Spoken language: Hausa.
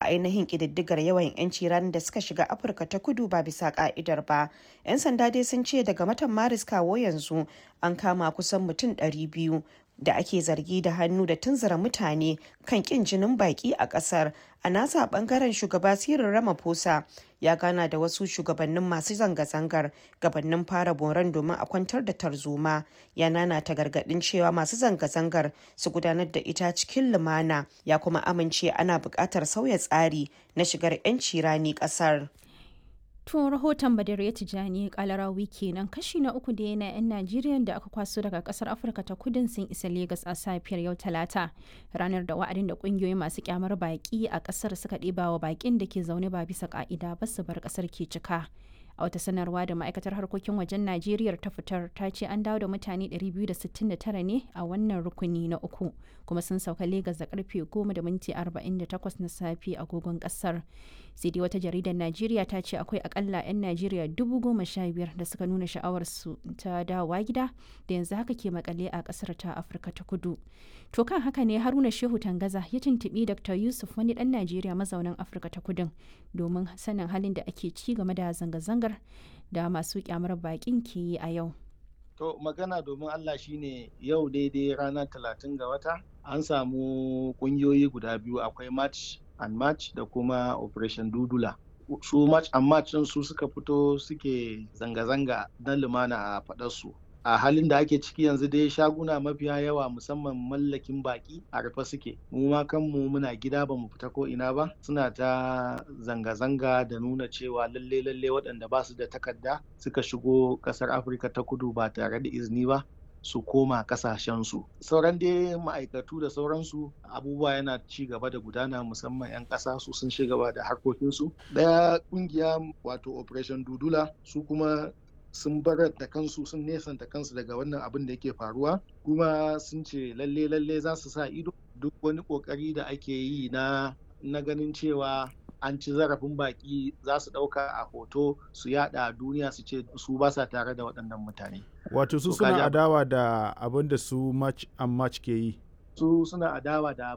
ainihin ƙididdigar yawan 'yanci ranar da suka shiga afirka ta kudu ba bisa ka'idar ba 'yan sanda dai sun ce daga watan maris kawo yanzu an kama kusan mutum 200 da ake zargi da hannu da tunzura mutane kan kin jinin baki a kasar a nasa bangaren shugaba sirin ramaphosa ya gana da wasu shugabannin masu zanga-zangar gabanin fara boron domin a kwantar da tarzoma ya nanata gargadin cewa masu zanga-zangar su gudanar da ita cikin lumana ya kuma amince ana buƙatar sauya tsari na shigar 'yanci rani ƙasar. tun rahoton badar ya tijani kalarawi kenan kashi na uku da yana 'yan najeriya da aka kwaso daga kasar afirka ta kudin sun isa legas a safiyar yau talata ranar da wa'adin da kungiyoyi masu kyamar baki a kasar suka ɗiba wa bakin da ke zaune ba bisa ka'ida ba su bar kasar ke cika a wata sanarwa da ma'aikatar harkokin wajen najeriya ta fitar ta ce an dawo da mutane 269 ne a wannan rukuni na uku kuma sun sauka legas da karfe 10 da minti 48 na safe agogon kasar sai dai wata jaridar najeriya ta ce akwai akalla 'yan najeriya dubu goma sha biyar da suka nuna sha'awarsu ta dawowa gida da yanzu haka ke makale a kasar ta afirka ta kudu to kan haka ne haruna shehu tangaza ya tuntubi dr yusuf wani dan najeriya mazaunin afirka ta kudin domin sanin halin da ake ci game da zanga-zangar da masu kyamar bakin ke yi a yau To magana domin Allah shine yau daidai ranar talatin ga wata an samu kungiyoyi guda biyu akwai match and match da kuma operation dudula. Su match and match su suka fito suke zanga-zanga na lumana a faɗarsu. a halin da ake ciki yanzu dai shaguna mafiya yawa musamman mallakin baki a rufe suke mu ma kanmu muna gida ba mu fita ko ina ba suna ta zanga-zanga da nuna cewa lalle lalle waɗanda ba su da takarda suka shigo ƙasar afirka ta kudu ba tare da izini ba su koma kasashensu sauran dai ma'aikatu da sauransu abubuwa yana ci gaba da gudana musamman 'yan ƙasa su sun gaba da harkokinsu ɗaya ƙungiya wato operation dudula su kuma sun bar da kansu sun nesanta kansu daga wannan abin da yake faruwa kuma sun ce lalle lalle za su sa ido duk wani kokari da ake yi na na ganin cewa an ci zarafin baki za su ɗauka a hoto su yada a duniya su ce su ba sa tare da waɗannan mutane wato su suna adawa da abin da su match and match ke yi su suna adawa da